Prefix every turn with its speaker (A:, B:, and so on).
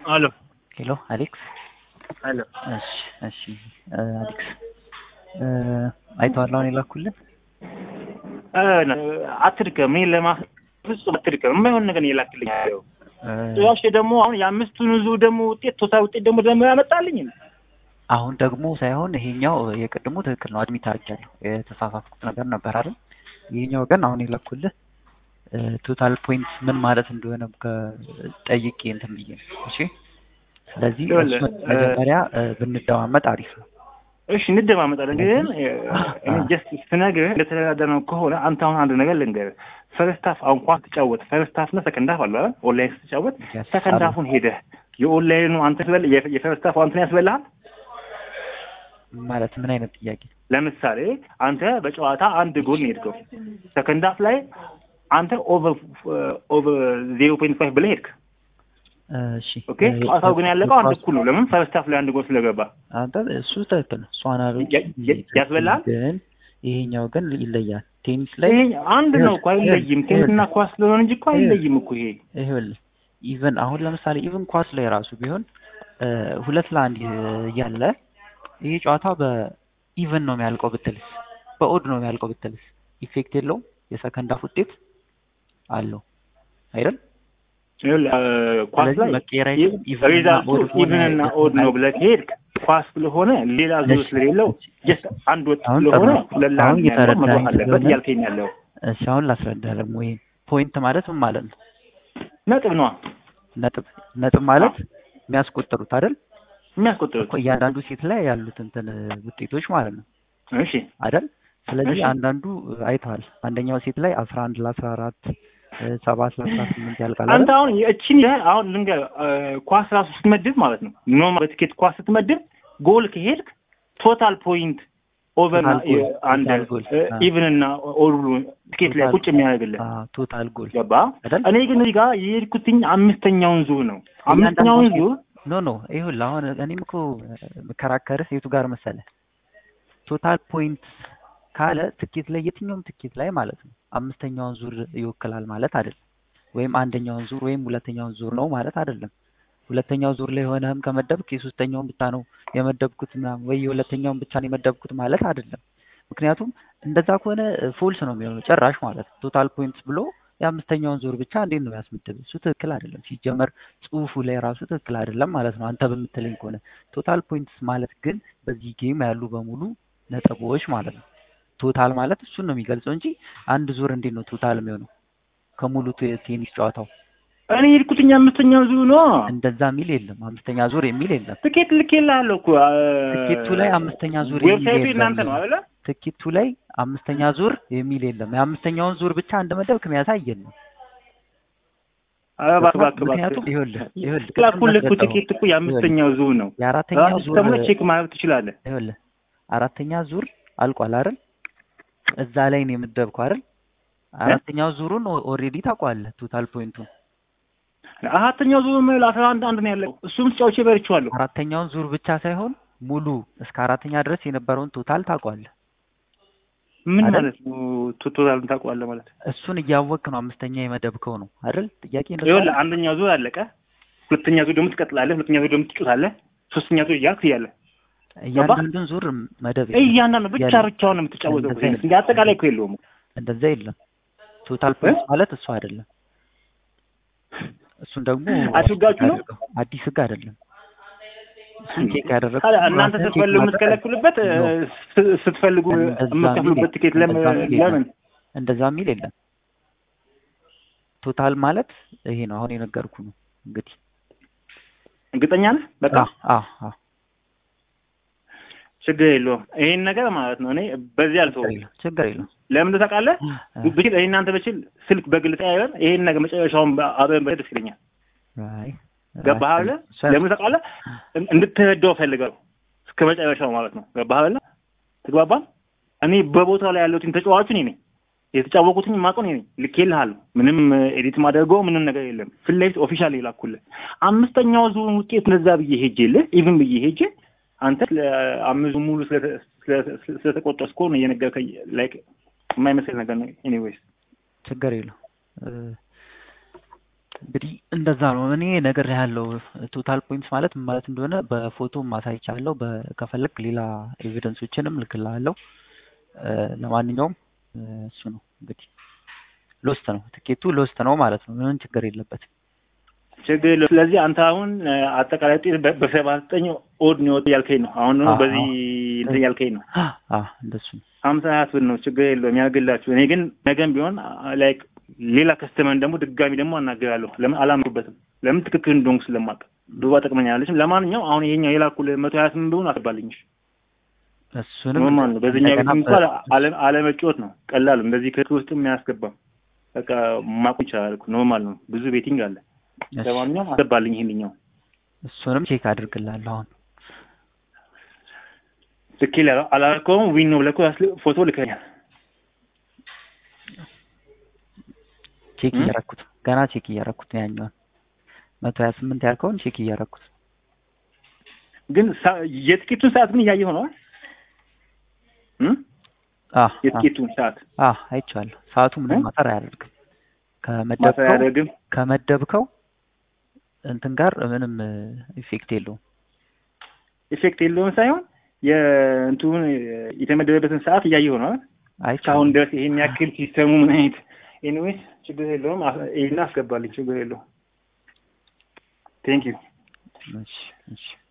A: አሎ
B: ሄሎ አሌክስ።
A: አሎ
B: እሺ እሺ አሌክስ አይተዋል አሁን የላኩልን
A: አትድከም። እኔ ለማ ፍጹም አትድከም። የማይሆን ነገር የላክልኝ ያለው ጭራሽ ደግሞ አሁን የአምስቱን ዙ ደግሞ ውጤት ቶታል ውጤት ደግሞ ደግሞ ያመጣልኝ
B: አሁን ደግሞ ሳይሆን ይሄኛው የቅድሙ ትክክል ነው። አድሚት አድርጊያለሁ የተሳሳትኩት ነገር ነበር አይደል? ይሄኛው ግን አሁን የላኩልህ ቶታል ፖይንት ምን ማለት እንደሆነ ጠይቄ እንትን ብዬ ነው። እሺ ስለዚህ እሱን መጀመሪያ ብንደማመጥ አሪፍ ነው።
A: እሺ እንደማመጣለን። ግን እኔ ጀስት ስነግርህ እንደተደራደርነው ከሆነ አንተ አሁን አንድ ነገር ልንገርህ። ፈርስት ሀፍ አሁን እንኳን ትጫወት ፈርስት ሀፍ እና ሰከንድ ሀፍ አለ አይደል? ኦንላይን ስትጫወት ሰከንድ ሀፉን ሄደህ የኦንላይኑ አንተ ስበል የፈርስት ሀፍ አንተን ያስበልሃል
B: ማለት ምን አይነት ጥያቄ?
A: ለምሳሌ አንተ በጨዋታ አንድ ጎል ነው የሄድከው። ሰከንድ ሀፍ ላይ አንተ ኦቨር ኦቨር ዜሮ ፖይንት ፋይቭ ብለህ ሄድክ።
B: እሺ
A: ኦኬ። ጨዋታው ግን ያለቀው አንድ እኩል ነው። ለምን ፈርስት ሀፍ ላይ አንድ ጎል ስለገባ።
B: አንተ እሱ ትክክል ነው። እሱ አናሎጂ
A: ያስበላል።
B: ግን ይሄኛው ግን ይለያል። ቴኒስ ላይ
A: ይሄ አንድ ነው እኮ አይለይም። ቴኒስና ኳስ ስለሆነ እንጂ እኮ አይለይም እኮ ይሄ
B: ይኸውልህ ኢቨን አሁን ለምሳሌ ኢቨን ኳስ ላይ ራሱ ቢሆን ሁለት ለአንድ እያለ ይሄ ጨዋታ በኢቨን ነው የሚያልቀው ብትልስ፣ በኦድ ነው የሚያልቀው ብትልስ ኢፌክት የለውም። የሰከንድ ሀፍ ውጤት አለው አይደል?
A: ኳስ ላይ ሪዛልቱ ኢቭን እና ኦድ ነው ብለህ ከሄድክ ኳስ ስለሆነ ሌላ ዙር ስለሌለው ጀስት አንድ ወጥ ስለሆነ ለላሁን መግባት አለበት እያልከኝ ያለው።
B: እሺ አሁን ላስረዳህ ደግሞ ይሄ ፖይንት ማለት ምን ማለት ነው?
A: ነጥብ ነዋ።
B: ነጥብ ነጥብ ማለት የሚያስቆጥሩት አይደል?
A: የሚያስቆጥሩት
B: እያንዳንዱ ሴት ላይ ያሉት እንትን ውጤቶች ማለት ነው
A: እሺ
B: አይደል? ስለዚህ አንዳንዱ አይተዋል። አንደኛው ሴት ላይ አስራ አንድ ለአስራ አራት ሰባት ለአስራ ስምንት ያልቃል።
A: አንተ አሁን እቺን አሁን ልንገር ኳስ ራሱ ስትመድብ ማለት ነው ኖርማል በትኬት ኳስ ስትመድብ ጎል ከሄድክ ቶታል ፖይንት ኦቨር አንድ ኢቭን እና ኦል ብሎ ትኬት ላይ ቁጭ የሚያደርግልህ
B: ቶታል ጎል
A: ገባ። እኔ ግን እዚህ ጋር የሄድኩትኝ አምስተኛውን ዙር ነው። አምስተኛውን ዙር
B: ኖ ኖ ይሁን አሁን እኔም እኮ መከራከርህ የቱ ጋር መሰለህ ቶታል ፖይንት ካለ ትኬት ላይ የትኛውም ትኬት ላይ ማለት ነው አምስተኛውን ዙር ይወክላል ማለት አይደለም። ወይም አንደኛውን ዙር ወይም ሁለተኛውን ዙር ነው ማለት አይደለም። ሁለተኛው ዙር ላይ ሆነህም ከመደብክ የሶስተኛውን ብቻ ነው የመደብኩት ምናምን ወይ የሁለተኛውን ብቻ ነው የመደብኩት ማለት አይደለም። ምክንያቱም እንደዛ ከሆነ ፎልስ ነው የሚሆነው ጭራሽ ማለት ቶታል ፖይንትስ ብሎ የአምስተኛውን ዙር ብቻ እንዴት ነው ያስመደብ? እሱ ትክክል አይደለም። ሲጀመር ጽሁፉ ላይ ራሱ ትክክል አይደለም ማለት ነው አንተ በምትለኝ ከሆነ ቶታል ፖይንትስ ማለት ግን በዚህ ጌም ያሉ በሙሉ ነጥቦች ማለት ነው። ቶታል ማለት እሱን ነው የሚገልጸው እንጂ አንድ ዙር እንዴት ነው ቶታል የሚሆነው ከሙሉ ቴኒስ ጨዋታው?
A: እኔ የሄድኩትኝ አምስተኛው ዙር ነው።
B: እንደዛ የሚል የለም። አምስተኛ ዙር የሚል የለም።
A: ትኬት ልኬልሃለሁ እኮ
B: ትኬቱ ላይ አምስተኛ ዙር
A: ዌብሳይቱ እናንተ ነው አይደለ?
B: ትኬቱ ላይ አምስተኛ ዙር የሚል የለም። የአምስተኛውን ዙር ብቻ እንደመደብክ የሚያሳየን ነው። ምክንያቱም ይኸውልህ ይኸውልህ
A: ላኩልህ እኮ ትኬት እኮ የአምስተኛው ዙር ነው።
B: የአራተኛው ዙር
A: ደግሞ ቼክ ማድረግ ትችላለህ።
B: ይኸውልህ አራተኛ ዙር አልቋል አይደል? እዛ ላይ ነው የምደብከው አይደል? አራተኛው ዙሩን ኦልሬዲ ታውቀዋለህ ቶታል ፖይንቱን።
A: አራተኛው ዙር ምን አስራ አንድ አንድ ነው ያለው። እሱም ተጫውቼ በልቼዋለሁ።
B: አራተኛውን ዙር ብቻ ሳይሆን ሙሉ እስከ አራተኛ ድረስ የነበረውን ቶታል ታውቀዋለህ።
A: ምን ማለት ነው? ቶታል ታውቀዋለህ ማለት
B: እሱን እያወቅህ ነው አምስተኛ የመደብከው ነው አይደል? ጥያቄ ነው።
A: ይኸውልህ አንደኛው ዙር አለቀ። ሁለተኛ ዙር ደግሞ ትቀጥላለህ። ሁለተኛ ዙር ደግሞ ትጮታለህ። ሶስተኛ ዙር እያልክ እያለህ
B: እያንዳንዱን ዙር መደብ
A: እያንዳንዱ ብቻ ብቻውን ነው የምትጫወተው። እንደ አጠቃላይ እኮ የለውም።
B: እንደዛ የለም። ቶታል ፖይንት ማለት እሱ አይደለም። እሱን ደግሞ
A: አድርጋችሁ ነው
B: አዲስ ህግ አይደለም። እሱን ቼክ ያደረግኩት
A: እናንተ ስትፈልጉ የምትከለክሉበት ስትፈልጉ የምትከፍሉበት ትኬት ለምን
B: እንደዛ የሚል የለም። ቶታል ማለት ይሄ ነው። አሁን የነገርኩ ነው። እንግዲህ
A: እርግጠኛ ነህ? በቃ
B: አዎ አዎ
A: ችግር የለውም። ይሄን ነገር ማለት ነው እኔ በዚህ አልተውም።
B: ችግር የለውም።
A: ለምን ታውቃለህ? ብችል ይሄ እናንተ ብችል ስልክ በግል ተያይዘን ይሄን ነገር መጨረሻውን አብረን በደስ ደስ ይለኛል። ገባህ አይደለ? ለምን ታውቃለህ? እንድትረዳው ፈልገው እስከ መጨረሻው ማለት ነው። ገባህ አይደለ? ትግባባል። እኔ በቦታው ላይ ያለሁትን ተጫዋቹ እኔ ነኝ የተጫወቁትኝ የማውቀው እኔ ነኝ። ልኬልሃለሁ። ምንም ኤዲት ማደርገው ምንም ነገር የለም። ፊት ለፊት ኦፊሻል ይላኩልህ። አምስተኛው ዙር ውጤት እንደዛ ብዬ ሄጄልህ ኢቭን ብዬ ሄጄ አንተ አምዙ ሙሉ ስለተቆጠረ ስኮር ነው እየነገርከኝ ላይክ የማይመስል ነገር ነው። ኤኒዌይስ
B: ችግር የለው እንግዲህ እንደዛ ነው። እኔ ነገር ያለው ቶታል ፖይንትስ ማለት ምን ማለት እንደሆነ በፎቶ ማሳይቻለሁ። ከፈለግ ሌላ ኤቪደንሶችንም ልክልሃለሁ። ለማንኛውም እሱ ነው እንግዲህ ሎስት ነው ትኬቱ ሎስት ነው ማለት ነው። ምንም ችግር የለበትም።
A: ችግር የለውም። ስለዚህ አንተ አሁን አጠቃላይ ውጤት በሰባ ዘጠኝ ኦድ ነው ያልከኝ ነው። አሁን ነው በዚህ እንትን ያልከኝ ነው።
B: እንደሱ ነው።
A: ሀምሳ ሀያት ብር ነው ችግር የለውም ያግላችሁ። እኔ ግን ነገም ቢሆን ላይክ ሌላ ከስተመን ደግሞ ድጋሚ ደግሞ አናገራለሁ። ለምን አላምኩበትም? ለምን ትክክል እንደሆንኩ ስለማውቅ ዱባ ጠቅመኛለች። ለማንኛውም አሁን ይሄኛው የላኩልህ መቶ ሀያ ስምንት ብሆን አስባልኝ።
B: እሱንም
A: ኖርማል ነው። በዚህኛው ቤት እንኳን አለመጫወት ነው ቀላሉ። እንደዚህ ክርክር ውስጥም አያስገባም። በቃ ማቁ ይቻላል። ኖርማል ነው። ብዙ ቤቲንግ አለ። ለማንኛውም አስገባልኝ ይሄንኛው።
B: እሱንም ቼክ አድርግላለሁ አሁን
A: ትክክል አላልከውም። ዊን ነው ብለህ ፎቶ ልከኛል።
B: ቼክ እያረኩት ገና ቼክ እያረኩት ነው ያኛውን መቶ ሀያ ስምንት ያልከውን ቼክ እያረኩት
A: ግን የትኬቱን ሰዓት ግን እያየሁ ነው። የትኬቱን ሰዓት
B: አይቼዋለሁ። ሰዓቱ ምንም ማጠር አያደርግም። ከመደብከው ከመደብከው እንትን ጋር ምንም ኢፌክት የለውም።
A: ኢፌክት የለውም ሳይሆን የእንትኑን የተመደበበትን ሰዓት እያየሁ ነው። እስካሁን ድረስ ይሄን ያክል ሲስተሙ ምን አይነት ኤኒዌይስ ችግር የለውም። ይሄን አስገባልኝ፣ ችግር የለውም። ቴንክ ዩ።
B: እሺ እሺ